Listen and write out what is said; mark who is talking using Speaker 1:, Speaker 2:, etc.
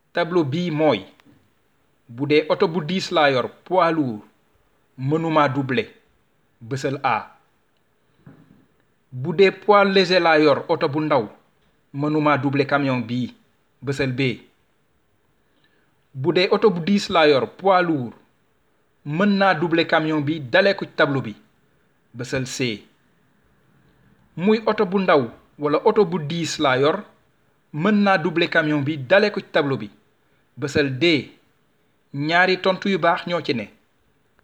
Speaker 1: tableau bii mooy bu dee oto bu diis laa yor poids lourd mënuma doubler bësal A bu dee poids léger laa yor oto bu ndaw mënuma doubler camion bii bësal B bu dee oto bu diis laa yor poids lourd mën naa doubler camion bi dalee ko ci tableau bi bësal C muy oto bu ndaw wala oto bu diis laa yor mën naa doubler camion bi dalee ko ci tableau bi bësal D ñaari tontu yu baax ñoo ci ne